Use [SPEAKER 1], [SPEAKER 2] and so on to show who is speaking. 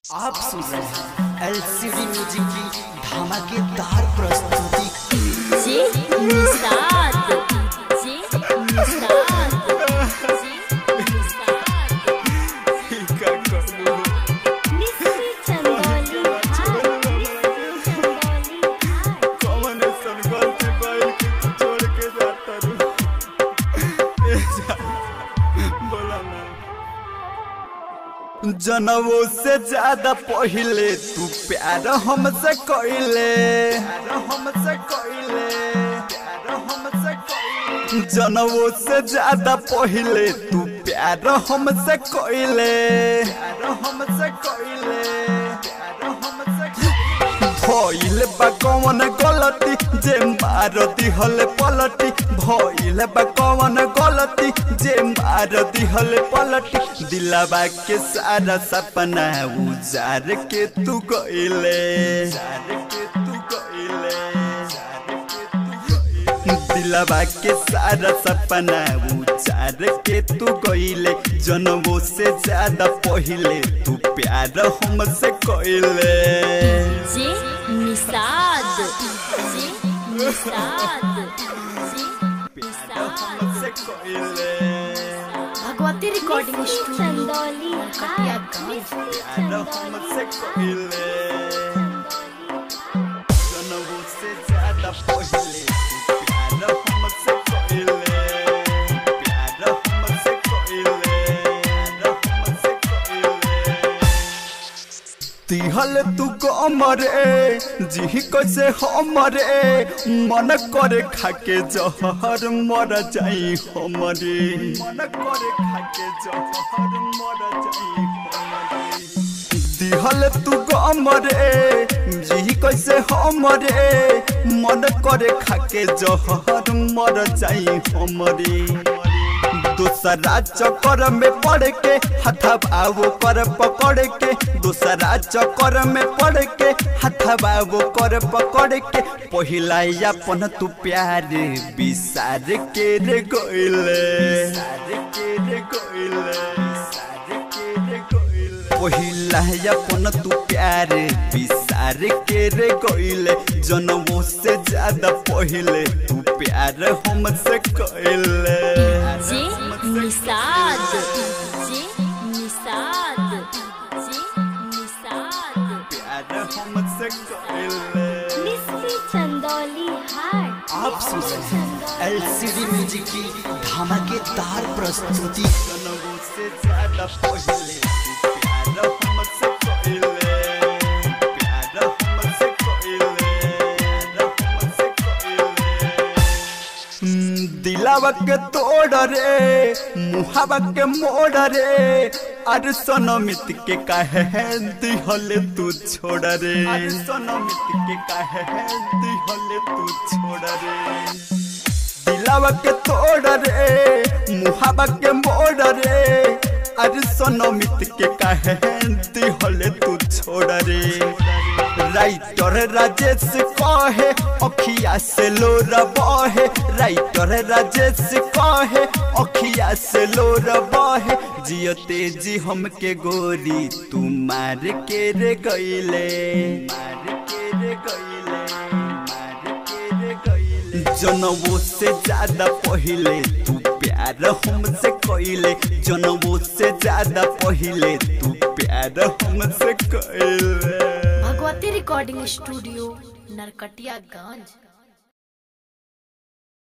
[SPEAKER 1] आप सुन रहे हैं एलसीडी म्यूजिक की धमाकेदार प्रस्तुति
[SPEAKER 2] जे निषाद जे निषाद जे निषाद मिस्री चंदौली हाय मिस्री चंदौली हाय
[SPEAKER 3] जनवो से ज्यादा पहिले तू प्यार हमसे कइले हमसे कइले हमसे कइले जनवो से ज्यादा पहिले तू प्यार हमसे कइले हमसे कइले हमसे भइल बा कौन गलती जे मारती हल पलटी भइल बा कौन गलती जे मारती हल पलटी दिलवा के सारा सपना उजार के तू गइले दिलवा के सारा सपना उजार के तू गइले जनमो से ज्यादा पहिले तू प्यार हमसे कइले
[SPEAKER 2] जे निषाद जे निषाद जे निषाद
[SPEAKER 1] भगवती रिकॉर्डिंग स्टूडियो
[SPEAKER 2] चंदौली हाय
[SPEAKER 1] गाँव।
[SPEAKER 2] मिस्री चंदौली
[SPEAKER 3] तिहल तू कमरे जी कैसे हमरे मन करे खाके जहर मर जाई हमरे मन करे खाके जहर मर जाई हमरे दिहल तू गमरे जी कैसे हमरे मन करे खाके जहर मर जाई हमरे दूसरा चक्कर में पड़ के हथबावो कर पकड़ के दूसरा चक्कर में पड़ के हथबावो कर पकड़ के पहिला अपन तू प्यार बिसार के रे गइले के रे पहिला अपन तू प्यार बिसार के रे गइले जनमो से ज्यादा पहिले तू प्यार हमसे कइले
[SPEAKER 2] जे निषाद जे निषाद जे निषाद
[SPEAKER 3] प्यार हमसे कइले
[SPEAKER 2] मिस्री चंदौली हाय
[SPEAKER 1] आप सुन रहे हैं एलसीडी म्यूजिक की धमाकेदार प्रस्तुति
[SPEAKER 3] जनमो से ज्यादा पहिले तू प्यार हमसे कइले प्यार हमसे कइले प्यार हमसे कइले दिलावा के तोड़ रे मुहावा के मोड़ रे अरे सनमित के काहे दिहल तू छोड़ रे अरे सनमित के काहे दिहल तू छोड़ रे दिलावा के तोड़ रे मुहावा के मोड़ रे अरे सनमित के काहे दिहल तू छोड़ रे राइटर राजेश कहे अखिया से लोर बहे राइटर राजेश कहे अखिया से लोर बहे जियो तेजी हमके गोरी तू मार के रे गइले मार के रे गइले मार के रे गइले जनवो से ज्यादा पहिले तू प्यार हमसे कइले जनवो से ज्यादा पहिले तू प्यार हमसे कइले
[SPEAKER 1] भगवती रिकॉर्डिंग स्टूडियो नरकटियागंज